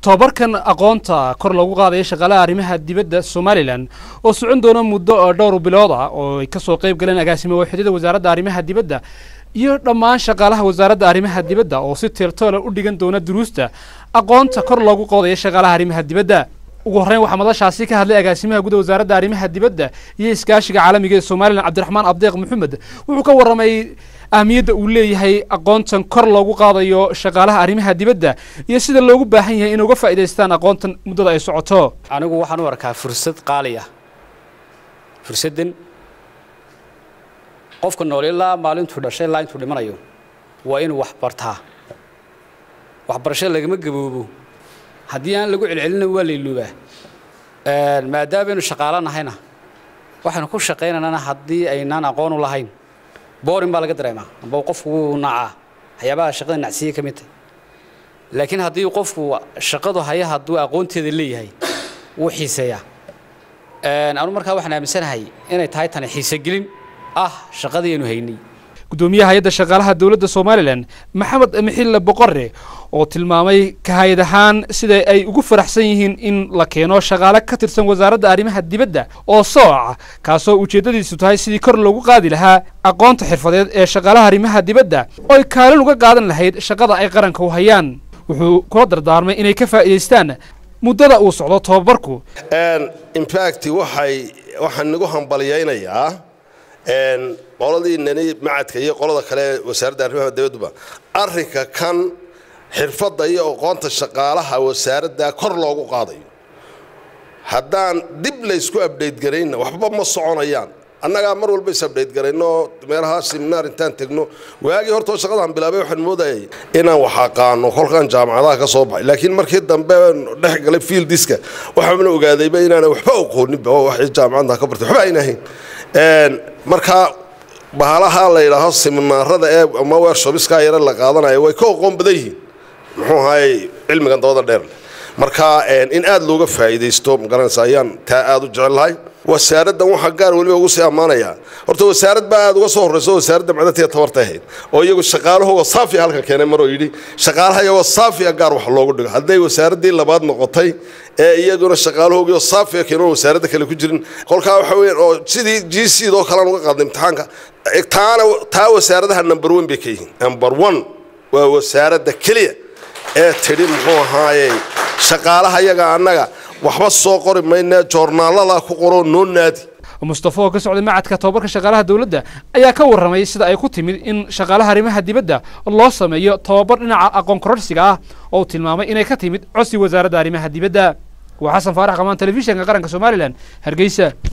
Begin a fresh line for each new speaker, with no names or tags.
tobabarkan aqoonta kor loogu qaadaya shaqaalaha arrimaha dibadda somalilan oo socon doona muddo dhowr bilood ah oo ay kasoo qayb galeen agaasimo waaxidada wasaaradda arrimaha dibadda iyo dhammaan shaqaalaha wasaaradda arrimaha dibadda oo si teeltoola u dhigan doona duruusta aqoonta kor loogu qoodaya shaqaalaha arrimaha dibadda ugu horreyn waxaa madashaasi ka hadlay agaasimaha guda wasaaradda arrimaha dibadda iyo iskaashiga caalamiga ee somalilan cabdiraxmaan abdeeq maxamed wuxuu ka warramay ahmiyadda uu leeyahay aqoontan kor loogu qaadayo shaqaalaha arrimaha dibadda iyo sida loogu baahan yahay inay uga faa'idaystaan aqoontan muddada ay socoto
anigu waxaan u arkaa fursad qaali ah fursaddan qofka nool ilaa maalintuu dhashay ilaa intuu dhimanayo waa inuu wax bartaa waxbarasho lagama gaboobo haddii aan lagu celcelina waa layluubaa maadaamaynu shaqaalo nahayna waxaynu ku shaqaynaynana haddii aynaan aqoon u lahayn boorin baa laga dareemaa amba qofku wuu nacaa waxyaabaha shaqada nacsiye ka mid tahay laakiin haddii qofku shaqadu haya hadduu aqoonteeda leeyahay wuu xiiseeyaa anu markaa waxaan aaminsanahay inay tahay tani xiisegelin ah shaqadii aynu haynay
gudoomiyaha hay-adda shaqaalaha dowladda somalilan maxamed mixille boqore oo tilmaamay kahayad ahaan sida ay ugu faraxsan yihiin in la keeno shaqaale ka tirsan wasaaradda arrimaha dibadda oo sooca kaasoo ujeeddadiisu tahay sidii kor loogu qaadi lahaa aqoonta xirfadeed ee shaqaalaha arrimaha dibadda oo ay kaalin uga qaadan lahayd shaqada ay qaranka u hayaan wuxuu kula dardaarmay inay ka faa'iidaystaan muddada uu socdo tobabarku
infact waxay waxaan nagu hambalyaynayaa qoladii nani macadka iyo qolada kale wasaaradda arrimaha dibadduba arrinka kan xirfadda iyo aqoonta shaqaalaha wasaaradda kor loogu qaadayo haddaan dib laysku abdhayt garayna waxba ma soconayaan annagaa mar walba is abdhayt garayno meelaha seminaar intaan tegno waagii hortoo shaqadaan bilaabay waxaan moodayay inaan wax aqaano kolkaan jaamacadaha ka soo baxay laakiin markii dambe dhex galay fieldiska waxaana ogaadayba inaana waxba aqooninba waxay jaamacadda ka bartay waxba ayna ahayn markaa bahalaha la yidhaaho seminaarada ee ama wershobiska yare la qaadanayo way ka aqoon badan yihiin muxuu ahaayey cilmigan dabada dheer marka in aada looga faa'iidaysto magaranaysa ayaan taa aada u jecel lahay wasaaraddan waxaa gaar weliba ugu sii ammaanayaa horta wasaarad baa aada uga soo horreyso wasaaradda macdatiya tabarta ahayd oo iyagu shaqaalahooga saafiya halkan keenay maroo yidhi shaqaalaha iyagoo saafiya gaar wax loogu dhigo hadday wasaaraddii labaad noqotay ee iyaguna shaqaalahoogiioo saafiya keenoon wasaaradda kale ku jirin kolkaa waxa weeyaan oo sidii g c doo kalean uga qaadnay imtixaanka taana taa wasaaradaha number one bay ka yihiin number one waa wasaaradda keliya ee tidhi muxuu ahaayey shaqaalaha iyaga annaga waxba soo qori mayna joornaalada ku qoroo noo naadi
mustafa oo ka socday macadka tobabarka shaqaalaha dowladda ayaa ka warramay sida ay ku timid in shaqaalaha arrimaha dibadda loo sameeyo tobabar dhinaca aqoon kororsiga ah oo uu tilmaamay inay ka timid codsi wasaaradda arrimaha dibadda waa xasan faarax qamaan telefishinka qaranka somalilan hargeysa